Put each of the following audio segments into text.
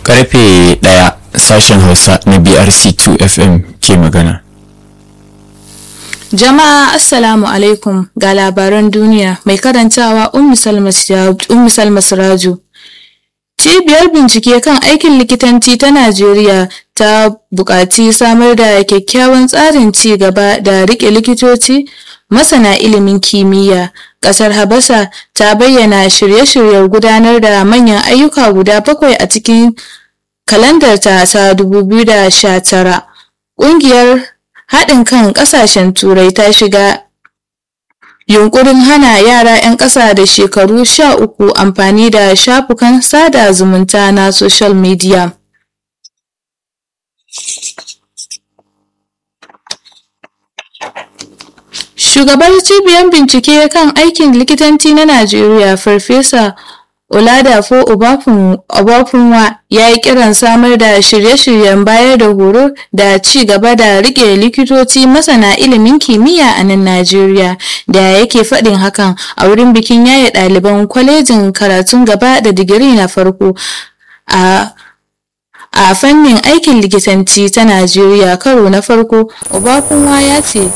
karfe ɗaya sashen hausa na brc 2 fm ke magana Jama'a Assalamu alaikum ga labaran duniya mai karantawa Ummu Salma Siraju. Cibiyar bincike kan aikin likitanci ta Najeriya ta buƙaci samar da kyakkyawan tsarin ci gaba da riƙe likitoci masana ilimin kimiyya. Ƙasar Habasa ta bayyana shirye-shiryen gudanar da manyan ayyuka guda bakwai a cikin kalandarta ta 2019. Ƙungiyar haɗin kan ƙasashen turai ta shiga yunkurin hana yara 'yan ƙasa da shekaru sha uku amfani da shafukan sada zumunta na social media. Shugabar cibiyar bincike kan aikin likitanci na Najeriya Farfesa Oladafo Obafunwa ya yi kiran samar da shirye-shiryen bayar da horo da ci gaba da rike likitoci masana ilimin kimiyya a nan Najeriya da yake faɗin hakan a wurin bikin yaye ɗaliban kwalejin karatun gaba da digiri na farko a a fannin aikin likitanci ta Najeriya karo na farko Obafunwa ya ce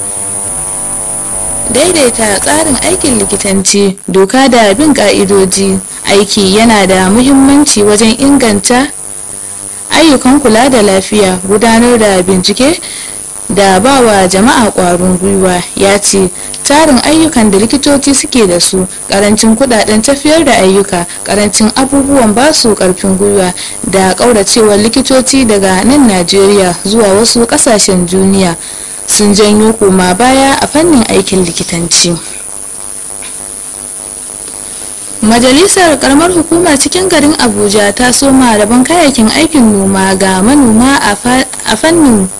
daidaita tsarin aikin likitanci doka da bin ka'idoji aiki yana da muhimmanci wajen inganta ayyukan kula da lafiya gudanar da bincike da ba wa jama'a ƙwarin gwiwa ya ce tarin ayyukan da likitoci suke da su karancin kudaden tafiyar da ayyuka karancin abubuwan basu karfin gwiwa da ƙauracewar likitoci daga nan najeriya zuwa wasu ƙasashen duniya sun janyo koma baya a fannin aikin likitanci majalisar karamar hukumar cikin garin abuja ta soma rabon kayayyakin aikin noma ga manoma a fannin